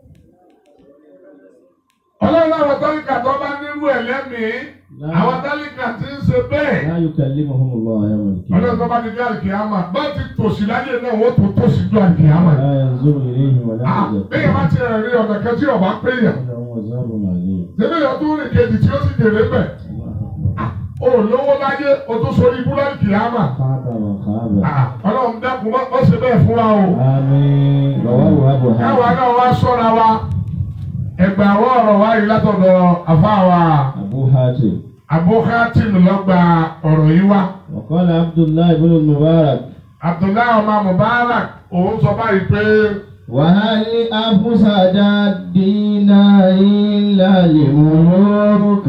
ọlọ́run àwọn tálíkà tó bá nírú ẹ̀ lẹ́mìí àwọn tálíkà ti ń ṣe bẹ́ẹ̀ لا يكلمهم الله يوم ọlọ́run tó القيامة bá di bí àlìkìyàmà bá ti tòṣì láyé náà wọ́n tó tòṣì ju àlìkìyàmà. لا ينظر إليهم ولا bẹ́ẹ̀ bá ti rìn rí ọ̀nà kan tí ọba pé yàn لهم عذاب أليم débi yàn tó rìn kejì tí ó sì dèrè bẹ̀ o lówó láyé o tó sórí ibú lálìkìyàmà خاب وخاب ọlọ́run dẹ́kun má má ṣe bẹ́ẹ̀ fún wa o. آمين رواه أبو káwa حاتم náà wá sọ́ra wa ẹgbẹ́ àwọn ọ̀rọ̀ wa yìí látọ̀dọ̀ àfáà أبو حاتم abúkátìm lọ́gba ọ̀rọ̀ yìí wá. وقال عبد الله بن المبارك Abdullahi ọmọ Mubarak òun sọ báyìí pé وهل أفسد الدين إلا الملوك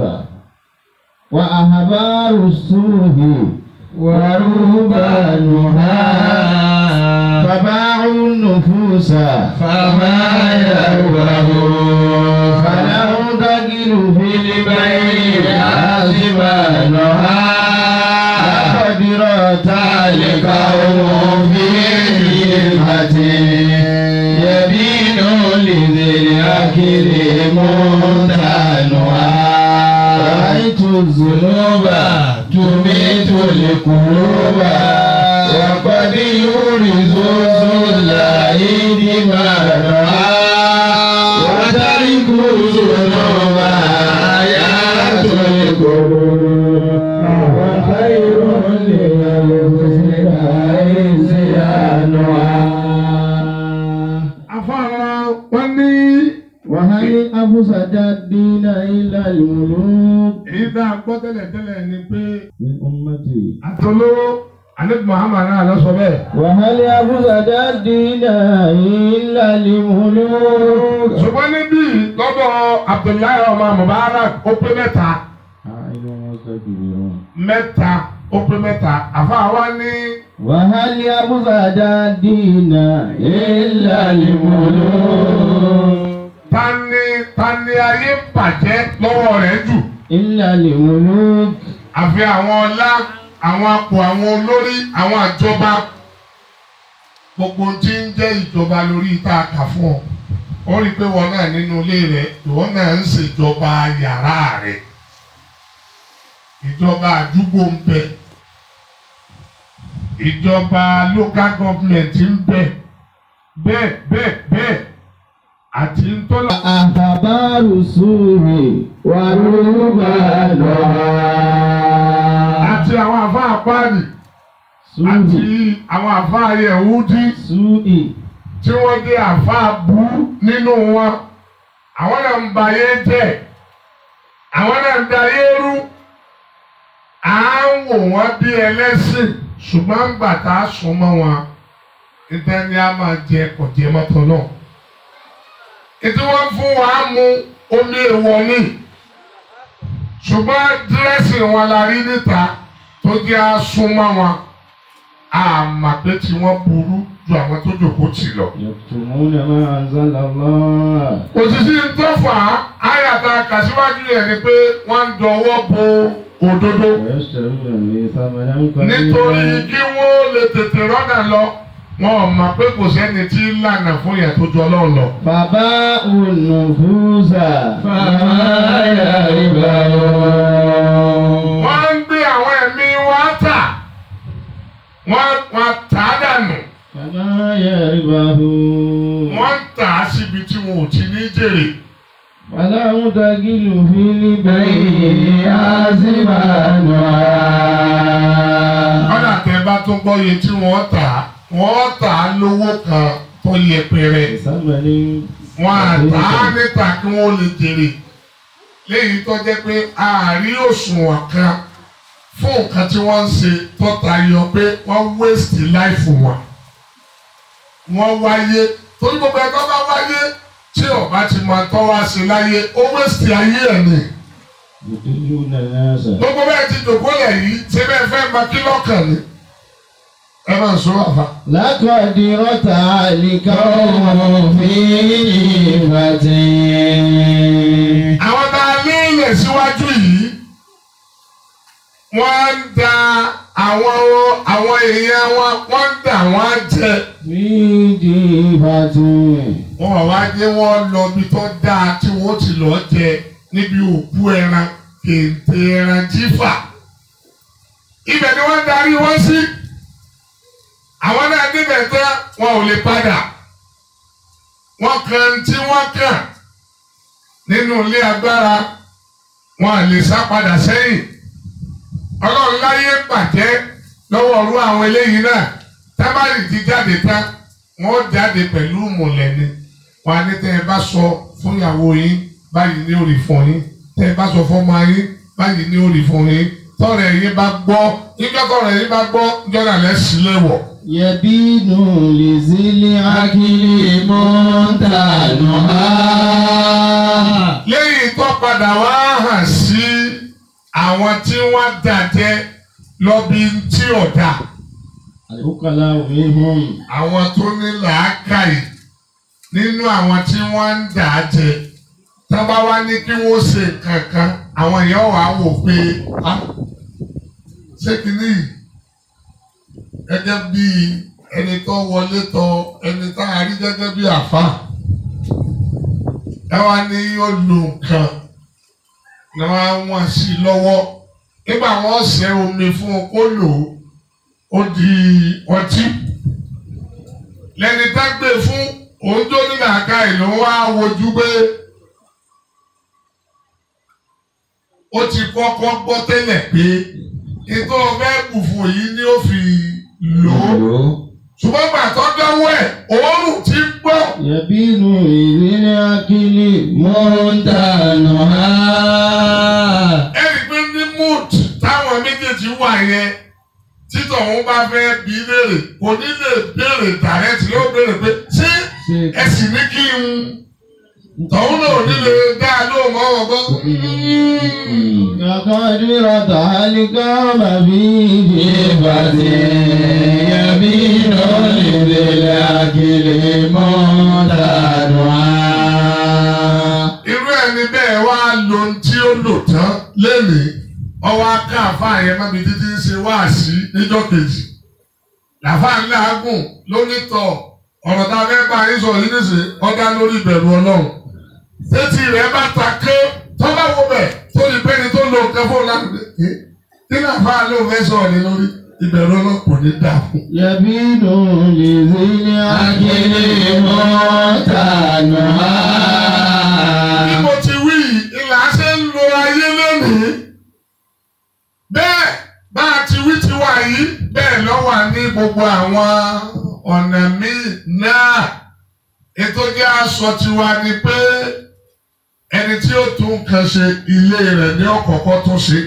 وأحبار السوء ورهبانها فباعوا النفوس فما يربحون فلهم تجد في البيع حاسبانها قدرت لقوم في خدمة يبين لذي الأكل منتنها رأيت الذنوب تميت القلوب وقد يورث الذل دماءها وترك الذنوب آيات القلوب وخير للمسلمين afárá wọn ní وهل أفسد الدين إلا الملوك èyí tá a gbọ́ tẹ́lẹ̀tẹ́lẹ̀ ni pé من أمتي àtolówó alẹ́ Muhammad náà lọ sọ bẹ́ẹ̀. وهل أفسد الدين إلا الملوك ṣùgbọ́n níbí lọ́dọ̀ Abdullahi ọmọ Mubarak ó pé mẹ́ta عائل مستكبرون mẹ́ta ó pé mẹ́ta àfáà ní وهل أفسد الدين إلا الملوك tani tani ayé ń bàjẹ́ lọ́wọ́ rẹ̀ jù إلا الملوك àfi àwọn ọlá àwọn apò àwọn olórí àwọn àjọba gbogbo tí ń jẹ́ ìjọba lórí tá a kà fún ọ ó rí i pé wọn náà nínú ilé rẹ ìwọ náà ń ṣèjọba yàrá rẹ ìjọba àdúgbò ń bẹ ìjọba local government ń bẹ bẹ́ẹ̀ bẹ́ẹ̀ bẹ́ẹ̀ àti ntọ́lá. أخبار السوء ورهبانها àti àwọn àfa àpáàdì àti سوء àwọn àfa yẹ̀wúdí سوء tí wọ́n jẹ́ àfa bú nínú wọn àwọn náà ń ba ayé jẹ́ àwọn náà ń da ayé rú à ń wò wọ́n bí ẹlẹ́sìn ṣùgbọ́n ń gbà tá a sùn mọ́ wọn níta ni a máa jẹ kọ̀jẹ́ mọ́tò náà ètò wọn fún wa mú omi èèwọ̀ ni ṣùgbọ́n dírẹ́sì wọn la rí níta tó jẹ́ àsúnmọ́ wọn àmà pé tí wọ́n burú ju àwọn tó jòkó tì lọ. يكتمون ما أنزل الله òṣìṣẹ́ tó fà á àyàtà kàṣíwájú yẹn ni pé wọ́n ń dọwọ́ bo òdodo ويشترون به ثمنا nítorí قليلا kí wọ́n lè tètè rọ́nà lọ wọn ò mọ̀ pé kò sẹ́ni tí ń lànà fún yẹn tó jọ lọ́ọ̀ lọ. فباءوا النفوس فما يربحون wọ́n ń gbé àwọn ẹ̀mí wa tà wọ́n wọ́n tà á dànù فما يربحون wọ́n ń tà á síbi tí wọn ò ti ní jèrè. ولا متقل في البيع حاسبانها kọ́dà tẹ bá tún gbọ́ iye tí wọ́n tà á wọ́n tà á lówó kan tó yẹpẹrẹ. ثمن wọn àtà níta kí wọ́n lè jèrè léyìí tó jẹ́ pé àárí òṣùwọ̀n kan fún nǹkan tí wọ́n ń ṣe tó tayọ pé wọ́n waste life wọn wọ́n wáyé torí gbogbo ẹ̀kọ́ bá wáyé tí ọba ti máa tọ́ wá sí láyé ó waste ayé ẹ̀ ni يضلون الناس gbogbo bẹ́ẹ̀ ti dògbólẹ̀ yìí ṣé bẹ́ẹ̀ fẹ́ máa kí lọ́kàn ni ẹ máa sọ àfa. لقد رتع لقوم في نعمة àwọn tá a léèlẹ̀ síwájú yìí wọ́n ń da àwọn àwọn èèyàn wọn wọ́n ń dà wọ́n jẹ. في جيفة wọn wá dé wọn lọ bí tó dáa tí wọ́n ti lọ jẹ níbi òkú ẹran kéńté ẹran jífà. ibẹ̀ ni wọ́n darí wọ́n sí. àwọn náà débẹ̀ tán wọn ò lè padà. wọ́n kan tí wọ́n kàn nínú ilé agbára wọn à lè sá padà sẹ́yìn. ọlọ́run láyé bàjẹ́ lọ́wọ́ ọ̀rú àwọn eléyìí náà tábàlì ti jáde tán wọ́n jáde pẹ̀lú mọ̀lẹ́ni wọn á ní tẹ́ ẹ bá sọ fún ìyàwó yín báyìí ní òrì fún yín tẹ́ ẹ bá sọ fún ọmọ yín báyìí ní òrì fún yín tọ́rẹ̀ yín bá gbọ́ nígbà tọ́rẹ̀ yín bá gbọ́ jọ́nà lẹ́sìn lẹ́wọ̀. يبين لذي العقل منتنها lẹ́yìn tó padà wá hàn sí àwọn tí wọ́n dàjẹ́ lọ́bí tí ọ̀dà العقلاء منهم àwọn tó ní làákàyè nínú àwọn tí wọ́n ń dà á jẹ tábà wá ní kí wọ́n ṣe kankan àwọn èèyàn wà á wò pé á ṣé kìíní yìí gẹ́gẹ́ bí ẹni tó wọlé tọ ẹni tá a rí gẹ́gẹ́ bí àfa ẹ wá ní yóò lo nǹkan ni wọ́n á wọ́n sí lọ́wọ́ nígbà wọ́n ṣẹ́ omi fún un kó lò ó ó di ọtí lẹni tá gbé fún òun tó ní làákà ìlú wa wojú pé ó ti kọ́kọ́ gbọ́ tẹ́lẹ̀ pé ètò ọ̀fẹ́ bùfù yìí ni ó fi lò ó ṣùgbọ́n gbà tó dánwó ẹ̀ òórùn ti gbọ́ يبين لذي العقل منتنها ẹni pé ní mood táwọn méjèèjì wà yẹn títọ̀ òun bá fẹ́ bí léèrè kò ní lè béèrè dàrẹ́tì yóò béèrè pé ṣé ẹ sì ní kí n tọ̀hún náà ò ní lè dá a lóhùn mọ́ wọn gbọ́. لقد رتع القوم في جيفة يبين لذي العقل منتنها irú ẹni bẹ́ẹ̀ wá lo ohun tí ó lò tán lénìí ọwọ́ aká àfáà yẹn mọ́bi títí ń ṣe wáàsí níjọ́ kejì làfáà ńlá agùn lónítọ̀ ọ̀rọ̀ tá a fẹ́ bá yín sọ yìí níṣẹ́ ọ̀dá lórí ìbẹ̀rù ọlọ́run tètè rẹ̀ bá ta ké tọ́lá wo bẹ̀ tó ní pẹ́ni tó lo nǹkan fún ọ̀la nìyẹn kí làfáà ló fẹ́ sọ̀rọ̀ ní lórí ìbẹ̀rù ọlọ́run kò ní dà fún. يبين لذي العقل bí منتنها mo ti wí yìí, ìlà ṣe ń lo ayé lónìí. Bẹ́ẹ̀ bá a ti wí ti wà yìí bẹ́ẹ̀ ló wà ní gbogbo àwọn ọ̀nà míì náà. Ètò jẹ́ aṣọ tiwa ni pé ẹni tí ó tún nǹkan ṣe ilé rẹ̀ ní ọ̀kọ̀ọ̀kọ̀ tó ṣe.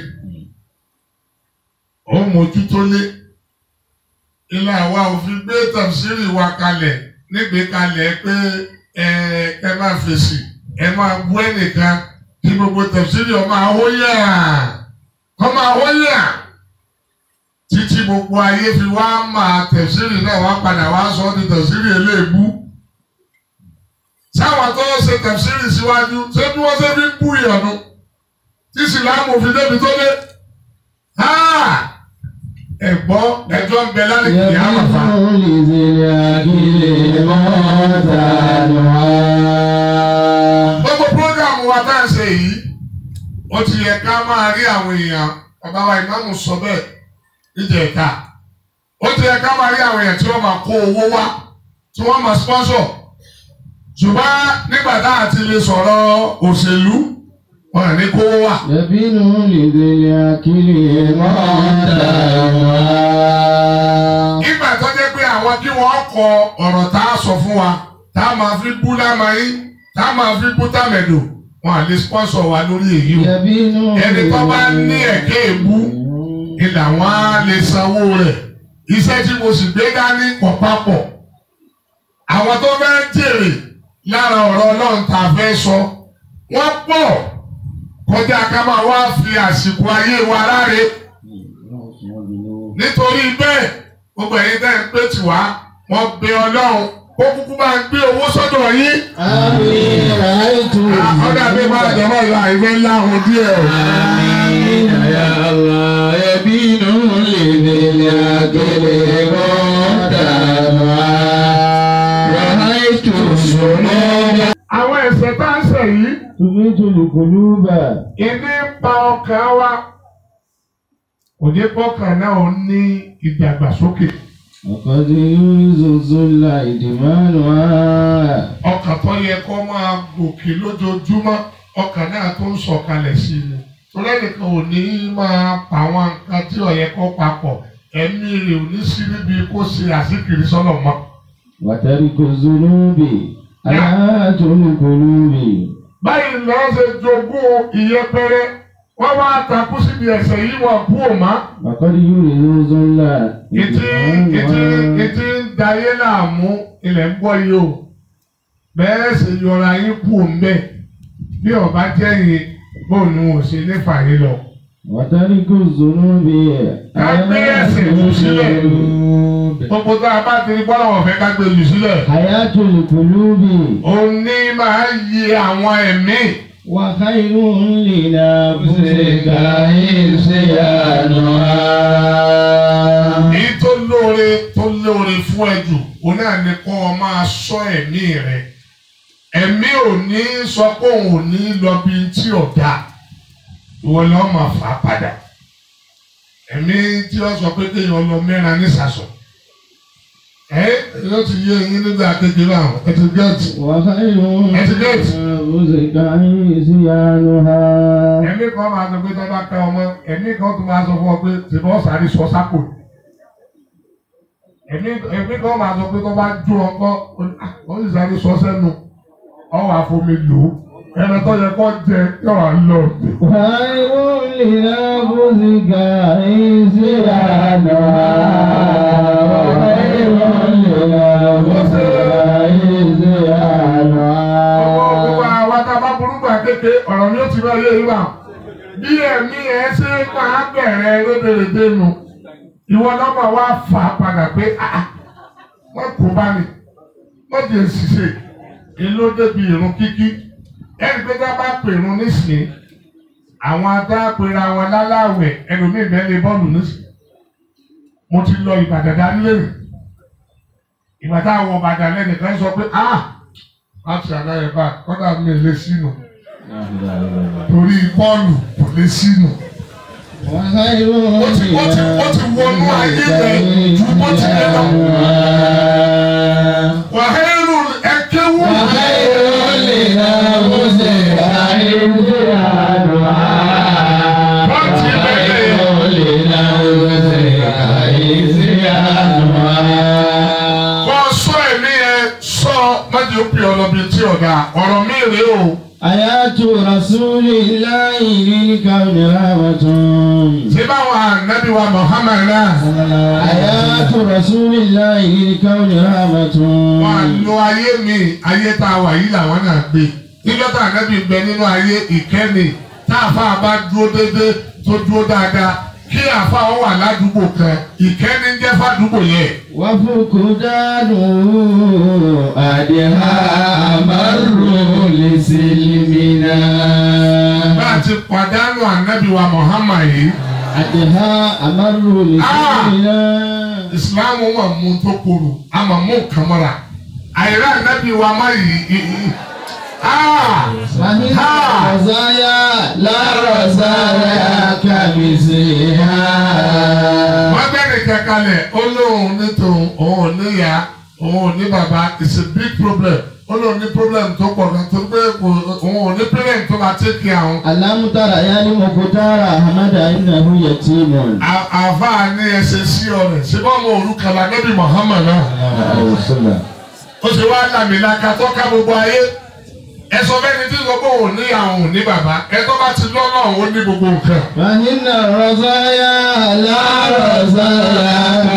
Ó mójútó lé. Ilé àwa òfin gbé tàbísírì wa kalẹ̀ nígbè kalẹ̀ pé ẹ ẹ máa fèsì ẹ máa bú ẹnìkan kí gbogbo tẹ̀síìrì ọmọ àwòyà ọmọ àwòyà títí gbogbo ayé fi wá máa tẹ̀síìrì náà wá padà wá sọ ní tẹ̀síìrì eléèbú. sáwọn tó ń ṣe tẹ̀síìrì síwájú ṣé bí wọ́n ṣe fi ń bú ìyọ̀nu tí sìlámù fi débi tó dé. ẹ̀gbọ́n ẹjọ́ ń bẹ lálẹ́ kìí àmàfà. يبين لذي العقل منتنها gbogbo programu wa tá à ń ṣe yìí ó ti yẹ ká máa rí àwọn èèyàn bàbá wa ìmáàmù sọ bẹ́ẹ̀ níjẹ̀ta ó ti yẹ ká máa rí àwọn èèyàn tí wọ́n máa kó owó wá tí wọ́n máa sponsor ṣùgbọ́n nígbà tá à ti lè sọ̀rọ̀ òṣèlú wọn à ní kówó wá. يبين لذي العقل منتنها nígbà tó jẹ́ pé àwọn kí wọ́n kọ ọ̀rọ̀ tá a sọ fún wa tá a máa fi bú lámàáyí tá a máa fi bú tàmẹ̀dò wọn à lè sponsor wa lórí èyí o يبين ẹni tó bá ní ẹ̀kẹ́ èbú ni làwọn á lè sanwó rẹ̀ iṣẹ́ tí mo sì gbé dání kọ̀ papọ̀ àwọn tó fẹ́ jèrè lára ọ̀rọ̀ ọlọ́run tá a fẹ́ sọ wọ́n pọ̀ kọjá ká máa wá fi àsìkò ayé wa láre nítorí bẹ́ẹ̀ gbogbo ẹ̀yin tẹ́ ń pè tì wá wọ́n bẹ ọlọ́run kó kúkú máa gbé owó sọ́dọ̀ yín. آمين رأيت ọ̀dà mi máa jọ̀mọ́ ìlú àìfẹ́ ńlá ohun díẹ̀ o. آمين يا الله يبين لذي العقل مقتنعا رأيت الذنوب àwọn ẹ̀ṣẹ̀ tá ń ṣẹ̀ yìí تميت القلوب ìní ń pa ọkàn wa kò jẹ́ kọ́kàn náà ó ní ìdàgbàsókè وقد يورث الذل إدمانها ọkàn tó yẹ kó máa gòkè lójoojúmọ́ ọkàn náà tó ń sọ̀kalẹ̀ sí i ni torí ẹnìkan ò ní máa pa àwọn nǹkan tí ó yẹ kó papọ̀ ẹ̀mí rẹ̀ ò ní sí níbi kó ṣe àṣíkiri sọ́nà mọ́. وترك الذنوب آيات القلوب báyìí lọ́ọ́ ṣe jogún ìyẹpẹrẹ wọ́n wá takú síbi ẹ̀ṣẹ̀ yìí wọ́n kú òmá. وقد يورث الذل Ètí ètí ètí ń dayé láàmú ilẹ̀ ń gbọ́ yìí o. Bẹ́ẹ̀ sì yọra yín kú òǹbẹ̀. Bí ọba jẹ́ yìí, bóun ni wọn ò ṣe ní fàyè lọ. وترك الذنوب Ká gbé ẹ̀ṣẹ̀ jù sílẹ̀. Gbogbo tá a bá ti rí bọ́lá wọ̀n fẹ́ ká gbé jù sílẹ̀. حياة القلوب Òní máa yí àwọn ẹ̀mí. وخير لنفسك عصيانها Èyí tó lóore tó lóore fún ẹ jù, òun náà ni kó o máa ṣọ́ ẹ̀mí rẹ̀. Ẹ̀mí ò ní sọ pé òun ò ní lọ bí tí ò dáa. Ìwọ ni wọ́n máa fà á padà. Ẹ̀mí tí wọ́n sọ pé kéèyàn lọ mẹ́ra ní sàṣọ. Ẹ yóò ti yé eyín nígbà kékeré àwọn ẹ ti gẹ́ẹ̀tì. وخير Etiquette. لنفسك عصيانها Ẹ̀mí kan máa sọ pé tó bá ká ọmọ, ẹ̀mí kan tó máa sọ fún ọ pé tìbọ̀ sáré sọ sápò. Ẹ̀mí ẹ̀mí kan máa sọ pé tó bá jó ọkọ, ó sì sáré sọ sẹ́nu, ọwọ́ àfomi lò ó. Ẹni tó yẹ kó jẹ yọ̀rọ̀ lọ. خير لنفسك عصيانها وخير لنفسك Gbogbo عصيانها àwa tá a bá burú gbà kéke, ọ̀rọ̀ ni ó ti bá yé ìwà. Bí ẹ̀mí ẹ ṣe máa bẹ̀rẹ̀ rédèrèdè nu, ìwọ lọ́mọ wa fà á padà pé "Ah, wọ́n kò bá mi, wọ́n jẹ́ ṣiṣẹ́, èló débi ìrun kíkí. Ẹni pé tá a bá pè irun nísìnyí, àwọn adápera wọn láláwẹ̀ ẹlòmíì bẹ́ẹ̀ lé bọ́ọ̀lù nísìnyí. Mo ti lọ Ìbàdàn dání lérè. Ìgbà táwọn Ìbàdàn lẹ́nìkan sọ pé ah láti àdáyé bá kọ́dà mi lè sínú torí bọ́ọ̀lù kò lè sínú. وخير Ó ti ó ti ó ti wọnú ayé rẹ̀ ju bó ti lè lọ. Wàhálù ẹ̀kẹ́wù. وخير لنفسك عصيانها Kọ́ sọ ẹ̀mí ẹ sọ májè ó pè ọ lọ bí tí ọ̀dà ọ̀rọ̀ mi rèé o. آيات رسول الله للكون رحمة Ṣé báwọn ànábì wa Muhammad náà? آيات رسول الله للكون رحمة Wọ́n á lo ayé mi, ayé tá a wà yìí làwọn náà gbé. Níjọ́ tá ànábì bẹ nínú ayé ìkẹ́ni tá àfa bá dúró déédéé tó dúró dáadáa kí àfa wọn wà ládùúgbò kan ìkẹ́ni ń jẹ́ fàdúgbò yẹn. وفقدانه أدها أمر لسلمنا Bá a ti pàdánù ànábì wa Muhammad yìí, أدها أمر لسلمنا Ìsìláàmù mà mú tó korò, a mà mú nǹkan mọ́ra. Àìrá ànábì wa má yìí. ì- ì- Ah! فهي رزايا لا رزايا كمثلها wọ́n gbẹ́ni kankanlẹ̀ ó lóun ní tòun òun ò ní ìyá òun ò ní bàbá it's a big problem ó lóun ní problem tó pọ̀ gan tó gbé kò- òun ò ní parent tó máa take care àwọn. ألم تر يا لمختار أحمد إنه يتيم À- àáfàá ní ẹsẹ̀ sí ọ̀rẹ́ ṣé bọ́ ọmọ òrukàn la nẹ́bí Muhammad náà ó ṣe wá làmìlaka tó ká gbogbo ayé ẹ sọ bẹ́ni tí sọ pé òun ní àwọn òun ní bàbá ẹ tó bá ti lọ́nà òun ní gbogbo nǹkan. فإن الرزايا لا رزايا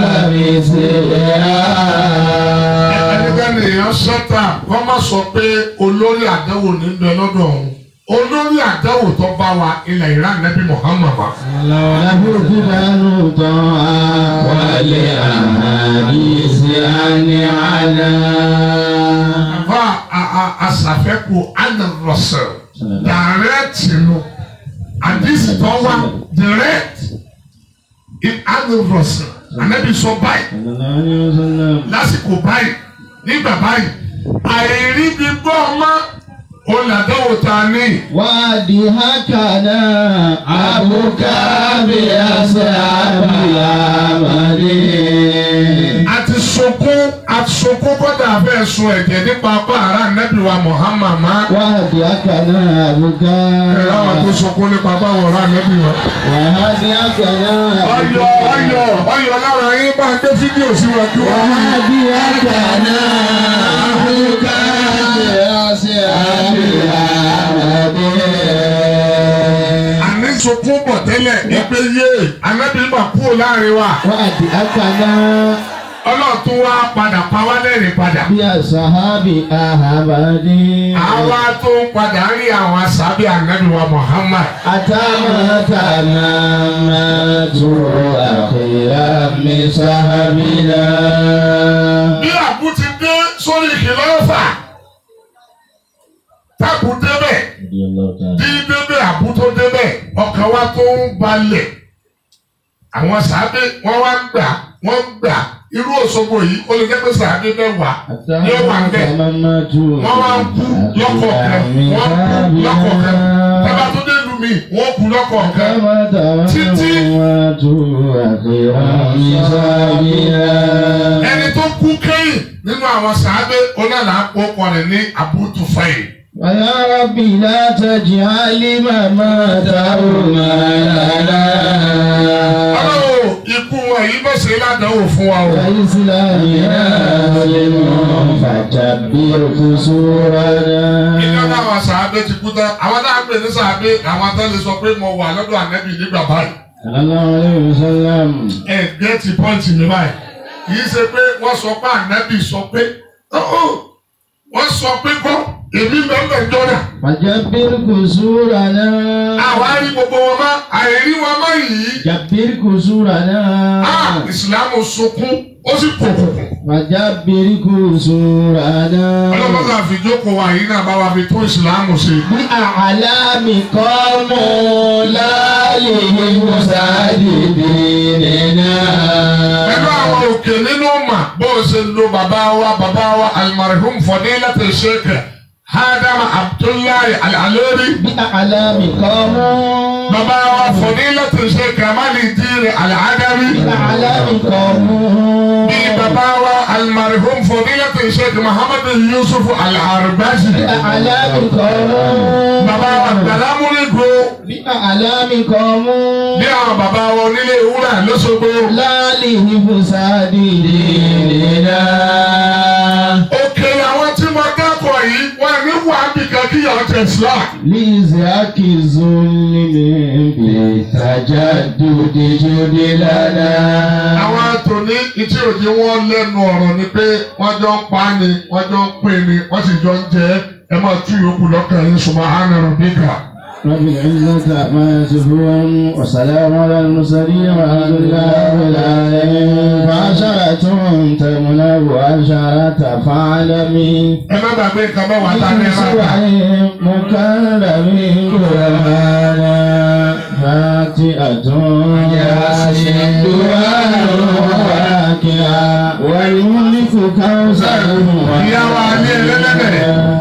كمثلها ẹnikẹ́ni èèyàn sọ́tà kọ́ má sọ pé olórí àdáwò ní bẹ lọ́dọ̀ òun olórí àdáwò tó bá wa ilẹ̀ Iran nẹ́bí Muhammad wa. له جبال طاعة ولأحاديث عن عنا àfa àṣàfẹ́kù anarọ̀sẹ̀ direct nu àdìsí tó wá direct in anarọ̀sẹ̀ ànábì sọ báyìí صلى الله عليه وسلم lásìkò báyìí nígbà báyìí àìrí bí gbọ́ ọmọ olùdókòwò ta ní. وادهكنا أبوك بأصحاب الأمر àti sunkún àti sunkún kọ́dà fẹ́ sun ẹ̀jẹ̀ nípa apá ara nẹ́bí wa Muhammad má. وهديكنا أبوك ẹ̀rọ àwọn tó sunkún nípa apá wọn ra nẹ́bí wa. وهديكنا ọyọ ọyọ ọyọ lára yín bá ń gbé fídíò sí wọn kí wọn. وهديكنا أبوك بأصحاب الأمر àní sunkún bọ̀ tẹ́lẹ̀ ẹgbẹ́ yé anábì mà kúrò láàrin wa. وهديكنا ọlọ́run tún wá padà pa wá lẹ́rìn padà. بأصحاب الأمر àwa tó ń padà rí àwọn asábì ànábì wa Muhammad. أتانا تمامات أخيرا من صحبنا bí àbú ti dé sórí ìkìlọ́fà tábù débẹ̀ رضي الله تعالى bí débẹ̀ àbú tó débẹ̀ ọkàn wa tó ń balẹ̀ àwọn sàábé wọ́n wá ń gbà wọ́n ń gbà irú Òṣogbo yìí ó lè jẹ́ pé sàábé mẹ́wàá ní ó wà ń bẹ̀ تمامات wọ́n wá ń kú lọ́kọ̀ọ̀kan wọ́n kú lọ́kọ̀ọ̀kan tábà tó dé lu mi wọ́n kú lọ́kọ̀ọ̀kan Títí. تمامات أخيرا من صحبنا ẹni tó kú kẹ́yìn nínú àwọn sàábé onáàlà àpòkọ rẹ̀ ní Abu Tufayl. ويا ربي لا تجعل مماته لنا ọlọ́run ikú wọn yìí bó ṣe ládàáwò fún wa o. وإسلامنا مسلم فكبر قصورنا ìjọ táwọn sàábé ti kú tán àwọn náà ń pè ní sàábé àwọn tó lè sọ pé mo wà lọ́dọ̀ ànẹ́bì nígbà báyìí. صلى الله عليه وسلم ẹ gẹ́tì pọ́ǹtì mi báyìí kì í ṣe pé wọ́n sọ pé ànẹ́bì sọ pé ọ̀hún, wọ́n sọ pé kọ́ èmi mẹ́fẹ̀ẹ́ jọ́nà. فكبر قصورنا àwa rí gbogbo wọn mọ́ àìrí wọn mọ́ yìí. كبر قصورنا Ah, ìsìlámù sunkún ó sì pòkùnkùn. فكبر قصورنا ọlọ́mọdé àfijókòó wa yìí náà bá wa fi tún ìsìlámù ṣe. بأعلام قوم لا للمساعد ديننا pẹ̀lú àwọn òkè nínú mà bó o ṣe lo bàbá wa bàbá wa almarhum fadilatu sheikh Adam Abdullahi Al-Alori بأعلام قوم bàbá wa fadilatu sheikh Kamali Diri Al-Adawi بأعلام قوم bí bàbá wa almarhum fadilatu sheikh Muhammad Yusuf Al-Arbazi بأعلام قوم bàbá wa Gbàlámúrígbó بأعلام قوم bí àwọn bàbá wa onílé ìwúrà lọ́sọ̀gbọ́. لا للمساعد ديننا òkè àwọn tí mo dákọ̀ yìí wọ́n ní wàhábì kan kíyàwó tẹ̀sílá. لزاك الظلم بالتجدد جد لنا àwọn àtòní ìtí òjì wọn lẹ́nu ọ̀rọ̀ ni pé wọ́n jọ ń pa ni wọ́n jọ ń pè ní wọ́n sì jọ ń jẹ ẹ máa tú yòókù lọ́kàn yín subhana rabbika. رب العزة عما يصفون وسلام على المرسلين والحمد لله رب العالمين فعشرة تمنع وعشرة فعلمين ẹ má gbàgbé nǹkan bá wà tá a ní في ẹ̀rọ سبع مكرم قرآنا فاتئة ياسين دعاء واقعا والملك كوثر ìyá wa ní ẹlẹ́lẹ́dẹ̀